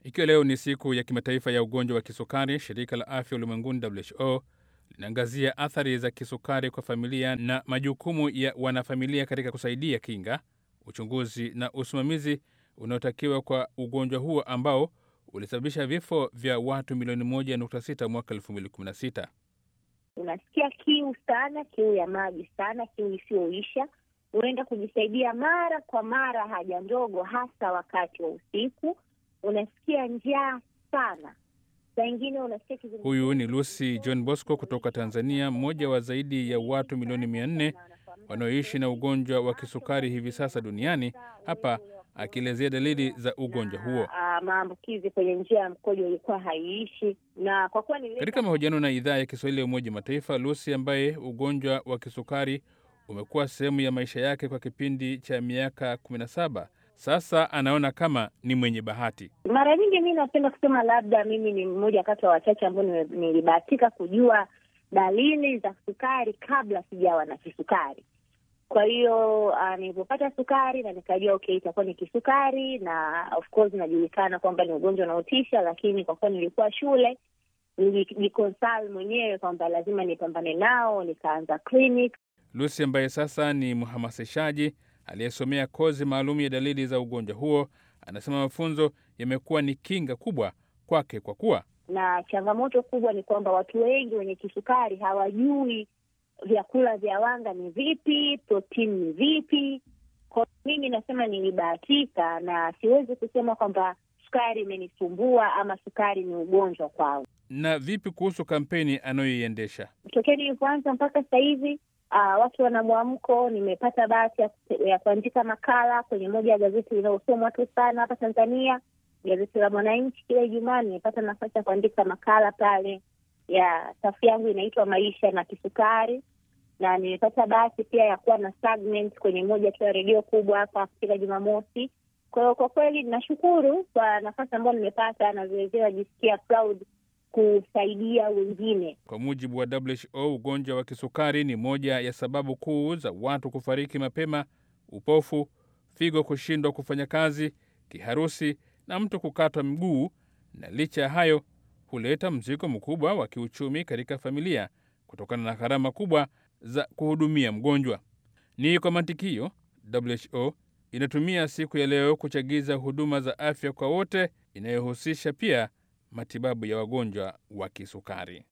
Ikiwa leo ni siku ya kimataifa ya ugonjwa wa kisukari, shirika la afya ulimwenguni WHO linaangazia athari za kisukari kwa familia na majukumu ya wanafamilia katika kusaidia kinga, uchunguzi na usimamizi unaotakiwa kwa ugonjwa huo ambao ulisababisha vifo vya watu milioni 1.6 mwaka 2016. Unasikia kiu sana, kiu ya maji sana, kiu isiyoisha. Unaenda kujisaidia mara kwa mara haja ndogo, hasa wakati wa usiku. Unasikia njaa sana, saa ingine unasikia kizunguzungu. Huyu ni Lucy John Bosco kutoka Tanzania, mmoja wa zaidi ya watu milioni 400 wanaoishi na ugonjwa wa kisukari hivi sasa duniani, hapa akielezea dalili za ugonjwa huo. Ah, maambukizi kwenye njia ya mkojo ilikuwa haiishi, na kwa kuwa nilileta Katika mahojiano na idhaa ya Kiswahili ya Umoja wa Mataifa, Lucy ambaye ugonjwa wa kisukari umekuwa sehemu ya maisha yake kwa kipindi cha miaka 17 sasa, anaona kama ni mwenye bahati. Mara nyingi mi napenda kusema labda mimi ni mmoja kati wa wachache ambao nime- nilibahatika kujua dalili za sukari kabla sijawa na kisukari. Kwa hiyo uh, nilipopata sukari na nikajua okay, itakuwa ni kisukari, na of course inajulikana kwamba ni ugonjwa unaotisha, lakini kwa kuwa nilikuwa shule nilijikonsal mwenyewe kwamba lazima nipambane nao, nikaanza clinic Lucy ambaye sasa ni mhamasishaji aliyesomea kozi maalum ya dalili za ugonjwa huo, anasema mafunzo yamekuwa ni kinga kubwa kwake kwa kuwa na changamoto kubwa ni kwamba watu wengi wenye kisukari hawajui vyakula vya wanga ni vipi, protini ni vipi. Kwa mimi nasema nilibahatika, na siwezi kusema kwamba sukari imenisumbua ama sukari ni ugonjwa kwangu. na vipi kuhusu kampeni anayoiendesha? Tokea nilipoanza mpaka sasa hivi uh, watu wana mwamko. Nimepata bahati ya, ya kuandika makala kwenye moja ya gazeti linalosomwa tu sana hapa Tanzania, gazeti la Mwananchi. Kila Ijumaa nimepata nafasi ya kuandika makala pale, ya safu yangu inaitwa Maisha na Kisukari, na nimepata bahati pia ya kuwa na segment kwenye moja tu ya redio kubwa hapa kila Jumamosi. Kwa hiyo kwa kweli nashukuru kwa nafasi ambayo nimepata, na vilevile najisikia proud kusaidia wengine. Kwa mujibu wa WHO, ugonjwa wa kisukari ni moja ya sababu kuu za watu kufariki mapema: upofu, figo kushindwa kufanya kazi, kiharusi na mtu kukatwa mguu. Na licha ya hayo, huleta mzigo mkubwa wa kiuchumi katika familia kutokana na gharama kubwa za kuhudumia mgonjwa. Ni kwa mantikio, WHO inatumia siku ya leo kuchagiza huduma za afya kwa wote, inayohusisha pia matibabu ya wagonjwa wa kisukari.